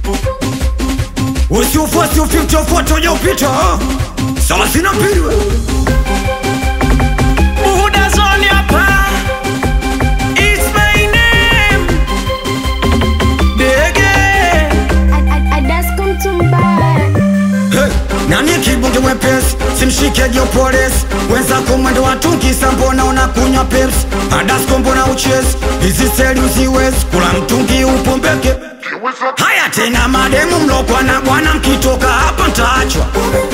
usiufuasi ufiche ufuate ujaupita thelathini na mbili we. Buhuda zone hapa. It's my name. Dege. Hey, nani kibunge mwepesi simshike joporesi wenzako mwendo watukisa mbona unakunywa pepsi adasko mbona uchezi hizi seli uziwezi kula mtungi upombeke haya tena mademu mlokwa na bwana mkitoka hapa ntaachwa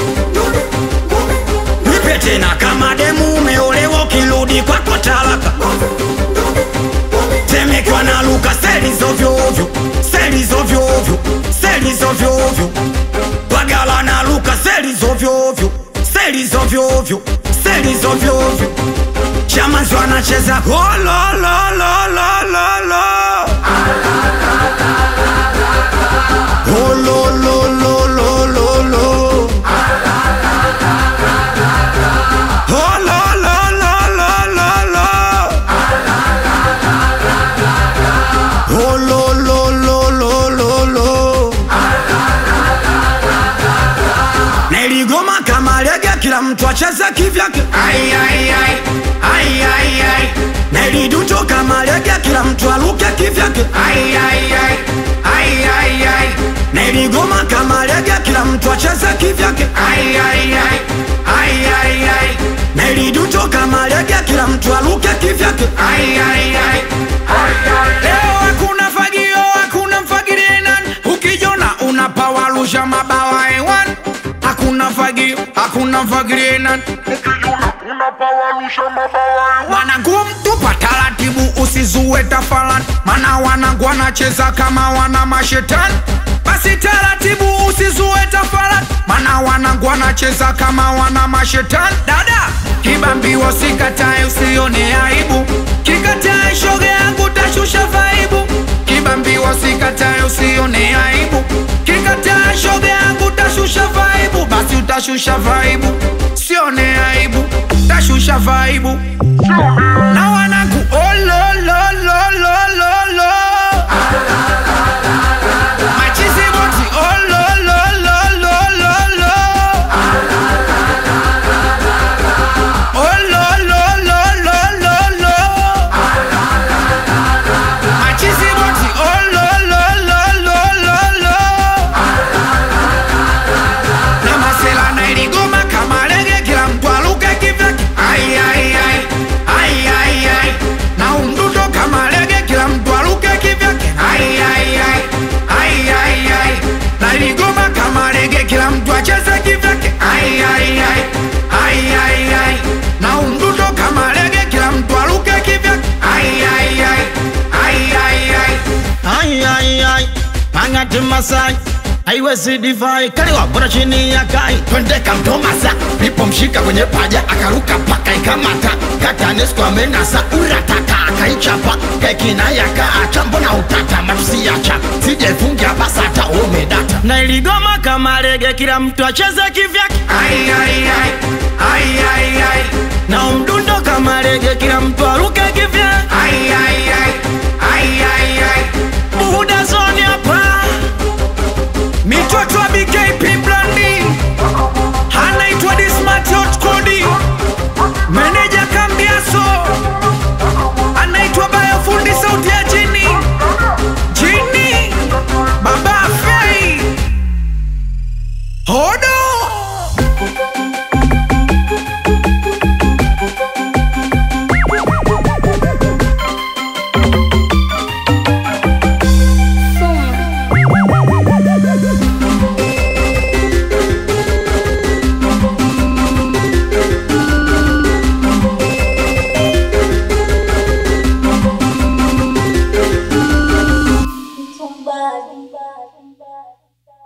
nipe tena kama demu umeolewa ukirudi kwako talaka temekwa na luka seli zovyoovyo seli zovyoovyo seli zovyoovyo bagala na luka seli zovyoovyo seli zovyoovyo seli zovyoovyo chamanzi wanacheza hololololololo holololololo holololololo holololololo Niligoma kama lege, kila mtu acheze kivyake. Ai, ai, ai. Ai, ai, ai. Niliduto kama lege, kila mtu aluke kivyake. Ai, ai, ai. Ai, ai, ai. Niligoma kama lege, kila mtu acheze kivyake. Ai, ai, ai. Ai, ai, ai. Niliduto kama lege, kila mtu aluke kivyake. Ai, ai, ai. Leo hakuna fagio, hakuna mfagirie nani. Ukijona unapawarusha mabawa hewani. Hakuna fagio, hakuna mfagirie nani. Wanangu mtupa taratibu, usizue tafalani, mana wanangu wanacheza kama wana mashetani. Basi taratibu, usizue tafalani, mana wanangu wanacheza kama wana mashetani. Dada kibambiwa, sikatae, usione aibu, kikatae shoga yangu, tashusha vaibu. Kibambiwa, sikatae, usione aibu, kikatae shoga yangu, tashusha vaibu. Basi utashusha vaibu, sione aibu, tashusha vaibu na wanangu oh, lo, lo, lo, lo, lo, lo. Machizi boti oh, lo, lo, lo, lo, lo, lo. Oh, lo, lo, lo, lo, lo, lo. Machizi boti oh, lo, lo, lo, lo, lo, lo. Na masela na iligoma kama lege, kila mtu aluke kivyake. Ai, ai, ai. Ai, ai, ai. Na umdundo kama lege, kila mtu aluke kivyake. Ai, ai, ai. Ai, ai, ai. Na iligoma kama lege, kila mtu acheze kivyake. Ai, ai, ai. Ai, ai, ai. Na umdundo kama lege, kila mtu aluke kivyake. Ai, ai, ai. Ai, ai, ai. Ai, ai, ai, mangati Masai haiwezi divai kaliwa bora chini ya kai twende kamtomasa nipomshika kwenye paja akaruka paka ikamata katanesko amenasa urataka akaichapa kekina yakaacha mbona utata matusiacha sijefungia basata umedata na iligoma kama lege kila mtu acheze kivyake Ai, ai, ai. Ai, ai, ai. na umdundo kama lege kila mtu aruke kivyake Ai, ai, ai. Ai, ai, ai. buhuda zoni hapa